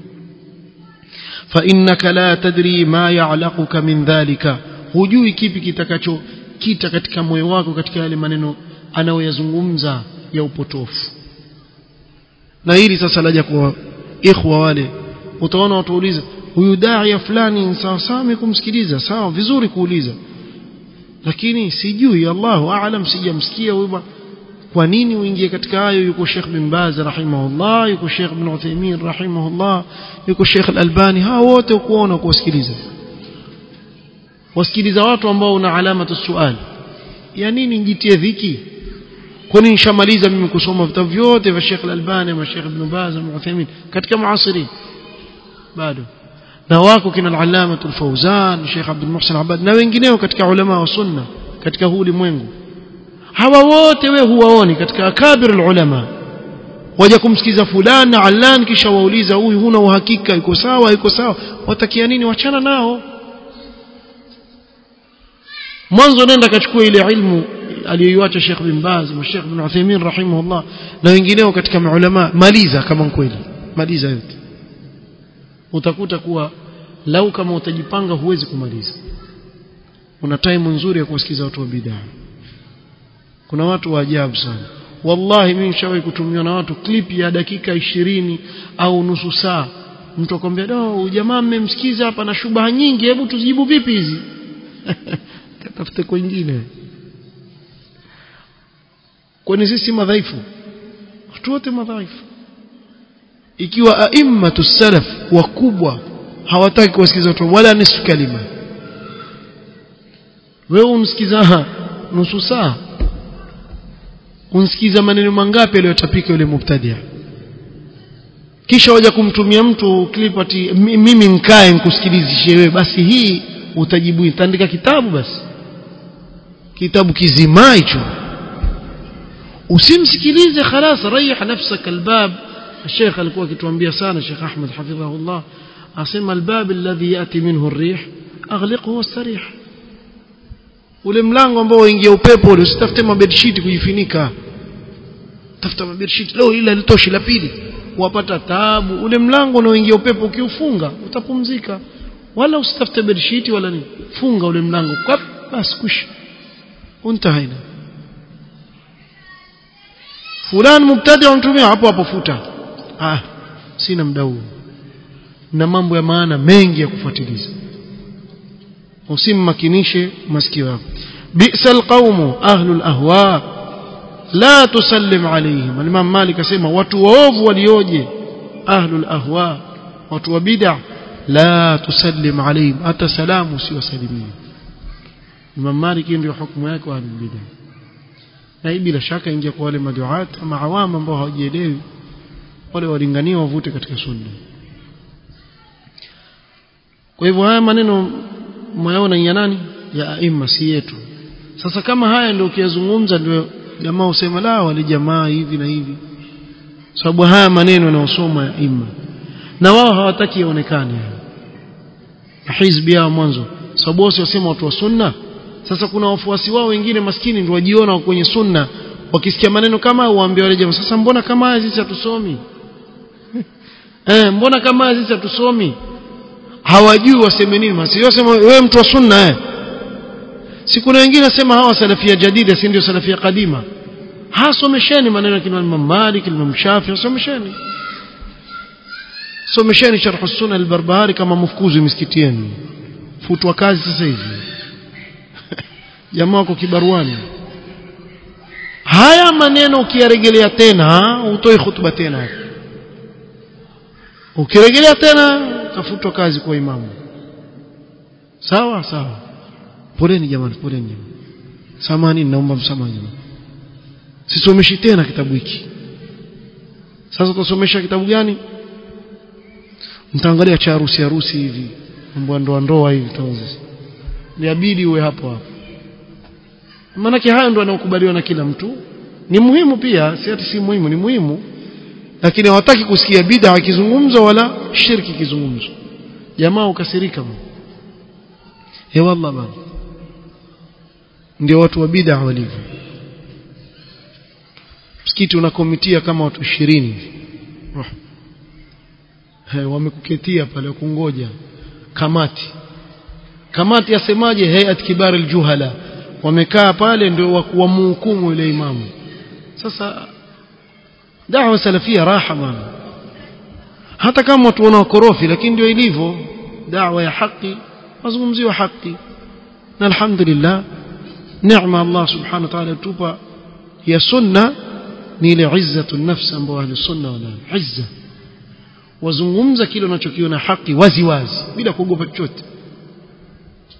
fa innaka la tadri ma ya'laquka min dhalika hujui kipi kitakacho kita katika moyo wako katika yale maneno anayoyazungumza ya upotofu na hili sasa laja kwa ikhwa wale utaona watu wauliza huyu daia fulani sawa sawa kumsikiliza sawa vizuri kuuliza lakini sijui Allahu aalam sijamsikia huyu kwa nini uingie katika hayo yuko Sheikh bin Baz rahimahullah yuko Sheikh bin Uthaymeen rahimahullah yuko Sheikh Al-Albani hao wote ukuona kuwasikiliza wasikiliza watu ambao una alama tu swali ya nini njitie dhiki kwani nishamaliza mimi kusoma vitabu vyote vya Sheikh Al-Albani na Sheikh Ibn Baz na Uthaymeen katika muasiri bado na wako kina al-Allama al-Fawzan Sheikh Abdul Muhsin Abad na wengineo katika ulama wa sunna katika huu ulimwengu hawa wote we huwaoni katika akabir ulama waja kumsikiza fulani na allan kisha wauliza huyu huna uhakika yuko sawa yuko sawa watakia nini wachana nao mwanzo nenda kachukua ile ilmu aliyoiacha Sheikh bin Baz na Sheikh bin Uthaymeen rahimahullah na wengineo katika maulama maliza kama kweli maliza yote utakuta kuwa lau kama utajipanga huwezi kumaliza una time nzuri ya kuwasikiza watu wa bid'a kuna watu wa ajabu sana wallahi mimi nishawahi kutumiwa na watu clip ya dakika ishirini au nusu saa mtu akwambia do jamaa mmemsikiza hapa na shubaha nyingi hebu tuzijibu vipi hizi katafute kwingine kwani sisi madhaifu watu wote madhaifu ikiwa aimmatu salaf wakubwa hawataki kuwasikiza watu wala nusu kalima wewe umsikiza nusu saa unsikiza maneno mangapi aliyotapika yule mubtadia kisha waja kumtumia mtu clip ati mimi nkae nikusikilizishe wewe basi hii utajibu itaandika kitabu basi kitabu kizima hicho usimsikilize خلاص ريح نفسك الباب الشيخ alikuwa akituambia sana Sheikh Ahmed hafidhahullah asema albab alladhi yati minhu ar-rih aghliqhu wastarih ule mlango ambao waingia upepo ule usitafute mabedsheet kujifunika tafuta mabedsheet leo ile litoshi la pili wapata taabu ule mlango unaoingia upepo ukiufunga utapumzika wala usitafute bedsheet wala nini funga ule mlango kwa basi kush untahaina fulani mubtadi untumia hapo hapo futa ah sina muda huo na mambo ya maana mengi ya kufuatiliza usimmakinishe masikio yako bi'sal qaumu ahlul ahwa la tusallim alayhim al-imam malik asema watu waovu walioje ahlul ahwa watu wa bid'ah la tusallim alayhim hata salamu usiwasalimie imam malik ndio hukumu yake wa ahlul bid'ah na hii bila shaka ingia kwa wale maduat ama awama ambao hawajielewi wale walingania wavute katika sunna kwa hivyo haya maneno mwayaona ya nani ya aima si yetu sasa kama haya ndio ukiyazungumza ndio jamaa usema la wale jamaa hivi na hivi sababu haya maneno yanayosoma ya imma na wao hawataki yaonekane hizbi yao mwanzo sababu wao wasema watu wa sunna sasa kuna wafuasi wao wengine maskini ndio wajiona kwenye sunna wakisikia maneno kama uambie wale jamaa sasa mbona kama haya sisi hatusomi eh mbona kama haya sisi hatusomi hawajui waseme nini basi wasema wewe mtu wa sunna eh si kuna wengine nasema hawa salafia jadida si ndio salafia kadima hasomesheni maneno ya Imam Malik Imam Shafi somesheni somesheni sharh sunna al-Barbahari kama mfukuzi misikitieni futwa kazi sasa hivi jamaa wako kibaruani haya maneno ukiyarejelea tena utoi hutuba tena ukirejelea tena kafutwa kazi kwa imamu sawa sawa poleni jamani poleni jamani samani naomba msamaha jamani sisomeshi tena kitabu hiki sasa utasomesha kitabu gani mtaangalia cha harusi harusi hivi mambo ndoa ndoa hivi taweza niabidi uwe hapo hapo maanake hayo ndo yanayokubaliwa na kila mtu ni muhimu pia si ati si muhimu ni muhimu lakini hawataki kusikia bid'a ikizungumzwa wala shirki ikizungumzwa jamaa ukasirika he wallah bana ndio watu wa bid'a walivyo msikiti unakomitia kama watu 20 hivi he wamekuketia pale kungoja kamati kamati yasemaje hayat kibar aljuhala wamekaa pale ndio wakuamhukumu yule imamu sasa da'wa salafia raha bana hata kama watu wana wakorofi lakini ndio ilivyo da'wa ya haki mazungumzio haki na alhamdulillah neema Allah subhanahu wa ta'ala tupa ya sunna ni ile izzatu nafsi ambayo ahli sunna wana izza wazungumza kile unachokiona haki wazi wazi bila kuogopa chochote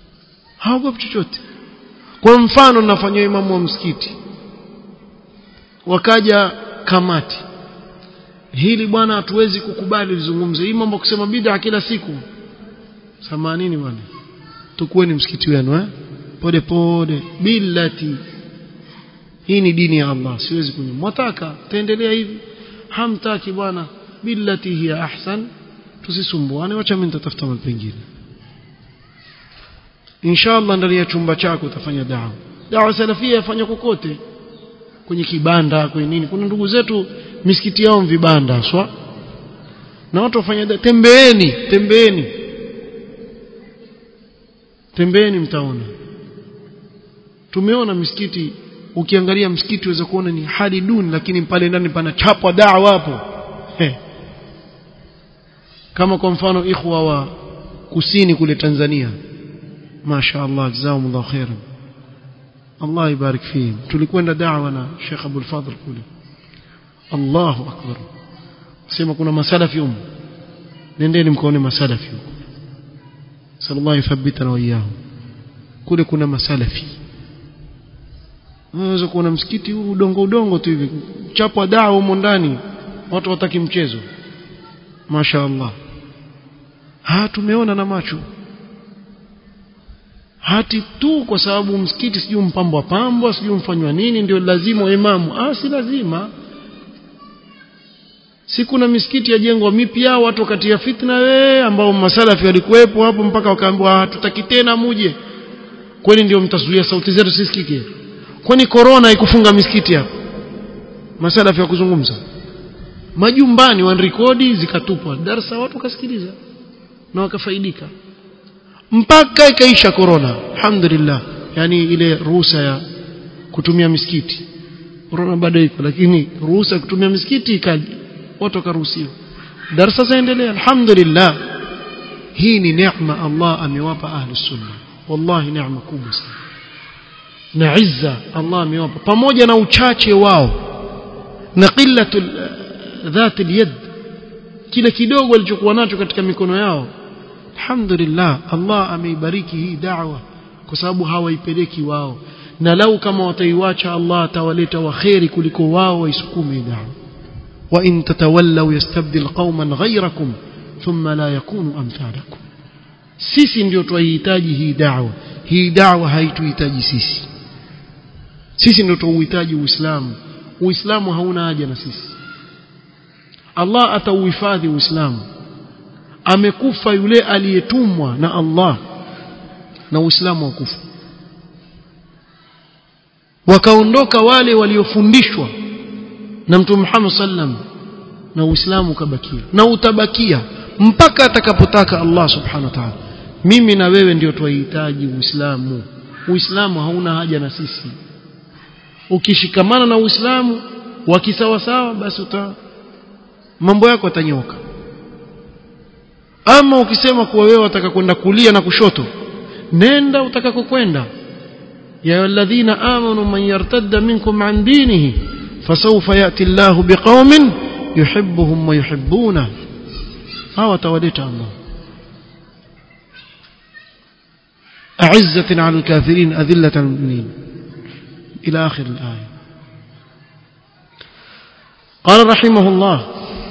haogopi chochote kwa mfano nafanywa imamu wa msikiti wakaja kamati hili bwana hatuwezi kukubali lizungumze hii mambo kusema bid'a kila siku samanini bwana tukueni msikiti wenu eh pole pole billati hii ni dini ya Allah siwezi kunywa mwataka taendelea hivi hamtaki bwana billati hiya ahsan tusisumbuane wacha mimi nitatafuta mahali pengine inshallah ndani ya chumba chako utafanya dawa dawa salafia yafanya kokote kwenye kibanda kwenye nini kuna ndugu zetu misikiti yao vibanda swa na watu wafanya tembeeni tembeeni tembeeni mtaona tumeona misikiti ukiangalia msikiti uweza kuona ni hali duni lakini pale ndani pana chapwa dawa hapo hey. kama kwa mfano ikhwa wa kusini kule Tanzania Masha Allah jazakumullahu khairan Allah ibarik fihim tulikwenda da'wa na Sheikh Abdul Fadhl kule Allahu akbar sema kuna masalafi huko nendeni mkaone masalafi huko sallallahu yuthabbitana wa iyahum kule kuna masalafi unaweza kuona msikiti huu udongo udongo tu hivi chapwa dawa humo ndani watu wataki mchezo Masha Allah ha tumeona na macho hati tu kwa sababu msikiti sijui mpambwa pambwa sijui mfanywa nini ndio lazima imamu ah si lazima si kuna misikiti yajengwa mipya watu wakati ya fitna we ambao masalafi walikuwepo hapo mpaka wakaambiwa hatutaki tena muje kwani ndio mtazuia sauti zetu sisikike kwani corona haikufunga misikiti hapo masalafi ya kuzungumza majumbani wanarekodi zikatupwa darasa watu wakasikiliza na wakafaidika mpaka ikaisha corona alhamdulillah yani ile ruhusa ya kutumia misikiti corona bado iko lakini ruhusa ya kutumia misikiti ikaja watu wakaruhusiwa darasa zaendelea alhamdulillah hii ni neema Allah amewapa ahli sunna wallahi neema kubwa sana na izza Allah amewapa pamoja na uchache wao na qillatu dhat alyad kile kidogo walichokuwa nacho katika mikono yao alhamdulillah Allah ameibariki hii da'wa kwa sababu hawaipeleki wao na lau kama wataiwacha Allah atawaleta waheri kuliko wao waisukume hii da'wa wa in tatawallaw yastabdil qauman ghayrakum thumma la yakunu amthalakum sisi ndio tuihitaji hii da'wa hii da'wa haituhitaji sisi sisi ndio tuuhitaji uislamu uislamu hauna haja na sisi Allah atauhifadhi uislamu amekufa yule aliyetumwa na Allah na uislamu wakufa wakaondoka wale waliofundishwa na mtume Muhammad sallam na uislamu ukabakia na utabakia mpaka atakapotaka Allah subhanahu wa ta'ala mimi na wewe ndio twahitaji uislamu uislamu hauna haja na sisi ukishikamana na uislamu wakisawasawa basi uta mambo yako yatanyoka ama ukisema kuwa wewe wataka kwenda kulia na kushoto nenda utakakokwenda ya alladhina amanu man yartadda minkum an dinihi fasawfa yati Allahu biqaumin yuhibbuhum wa yuhibbuna hawa tawaleta Allah أعزة على الكافرين أذلة المؤمنين إلى آخر الآية قال رحمه الله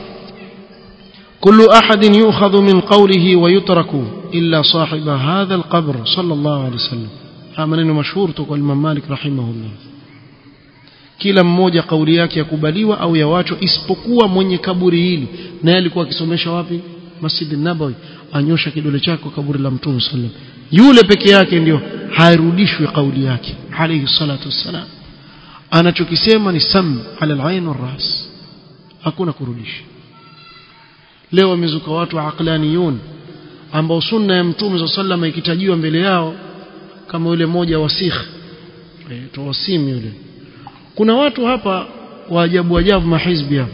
كل أحد يؤخذ من قوله ويترك إلا صاحب هذا القبر صلى الله عليه وسلم maneno mashhur toka Imam Malik rahimahullah kila mmoja kauli yake yakubaliwa au yawachwa isipokuwa mwenye kaburi hili naye alikuwa akisomesha wapi Masjid Nabawi anyosha kidole chake kwa kaburi la Mtume sallam yule peke yake ndio hairudishwi kauli yake alayhi salatu wassalam anachokisema ni sam ala al-ain ras hakuna kurudisha leo wamezuka watu aqlaniyun ambao sunna ya Mtume sallam ikitajiwa mbele yao kama yule mmoja wasikh aitwa wasim yule kuna watu hapa wa ajabu ajabu mahizbi hapa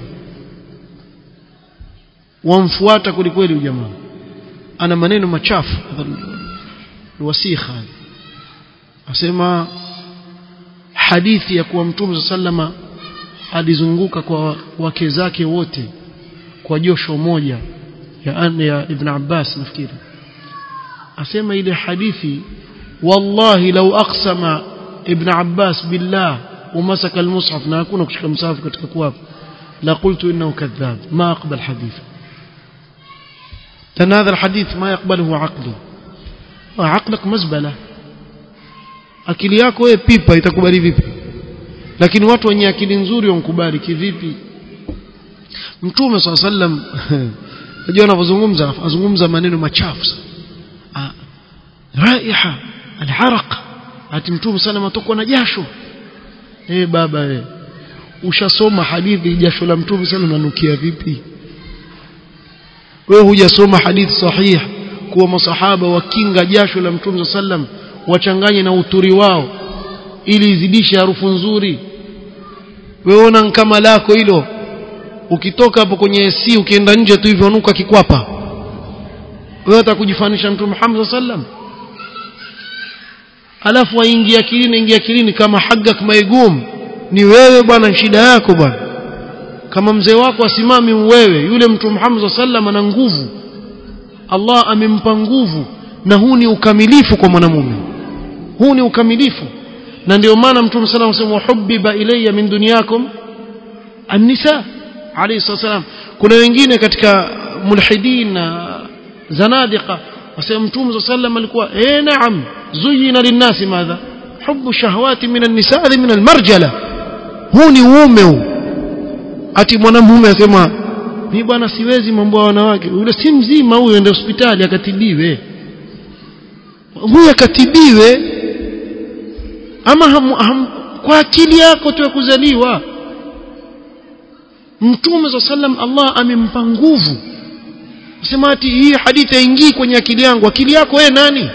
wamfuata kulikweli ujamaa ana maneno machafu wasikha asema hadithi ya kuwa mtume sallama alizunguka kwa wake zake wote kwa josho moja ya anne ya ibn Abbas nafikiri asema ile hadithi wallahi lau aqsama ibn Abbas billah ومسك المصحف na hakuna kushika msahafu katika kuapa la qultu innahu kadhab ma aqbal hadith لأن هذا الحديث ما يقبله عقلي وعقلك مزبلة akili yako wewe pipa itakubali vipi lakini watu wenye akili nzuri wankubali kivipi mtume swalla sallam unajua anapozungumza azungumza maneno machafu raiha alharaq ati mtume sana atokwa na jasho eh baba eh ushasoma hadithi jasho la mtume sana nanukia vipi wewe hujasoma hadithi sahih kuwa masahaba wakinga jasho la mtume sallam wachanganye na uturi wao ili izidishe harufu nzuri wewe ona kama lako hilo ukitoka hapo kwenye AC ukienda nje tu hivyo nuka kikwapa wewe utakujifanisha mtume Muhammad sallam alafu waingia kilini ingia kilini kama hagak maigum ni wewe bwana shida yako bwana kama mzee wako asimami wewe yule mtu Muhammad sallam ana nguvu Allah amempa nguvu na huu ni ukamilifu kwa mwanamume huu ni ukamilifu na ndio maana mtume sallam anasema hubbiba ilayya min dunyakum an-nisa alayhi salam kuna wengine katika mulhidin na zanadiqa wasema mtume sallam alikuwa eh naam zuyina linnasi madha hubbu shahawati min an-nisa min al-marjala huu ni uume huu ati mwanamume asema mimi bwana siwezi mambo ya wanawake yule si mzima huyo ende hospitali akatibiwe huyo akatibiwe ama ham, ham, kwa akili yako tu ya kuzaliwa mtume za sallam Allah amempa nguvu sema ati hii hadithi haingii kwenye akili yangu akili yako wewe nani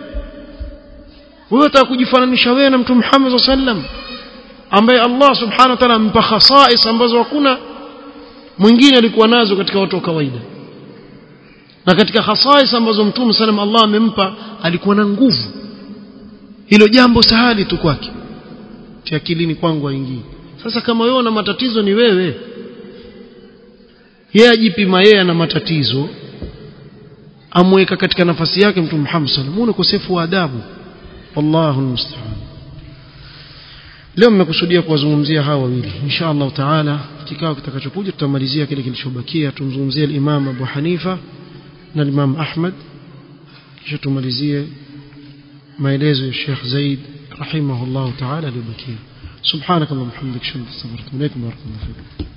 wewe unataka kujifananisha wewe na mtume Muhammad sallam ambaye Allah subhanahu wa ta'ala amempa khasais ambazo hakuna mwingine alikuwa nazo katika watu wa kawaida na katika khasais ambazo mtume sallam Allah amempa alikuwa na nguvu hilo jambo sahali tu kwake akilini kwangu haingii sasa kama wewe una matatizo ni wewe yeye ajipima yeye ana matatizo amweka katika nafasi yake mtume Muhammad sallallahu alaihi wasallam ukosefu wa adabu wallahu almusta'an leo mmekusudia kuwazungumzia hawa wawili insha Allah taala kikao kitakachokuja tutamalizia kile kilichobakia tumzungumzie al-Imam Abu Hanifa na al-Imam Ahmad kisha tumalizie maelezo ya Sheikh Zaid rahimahullah taala aliyobakia subhanakallahumma hamdika shukran wa rahmatullahi wa barakatuh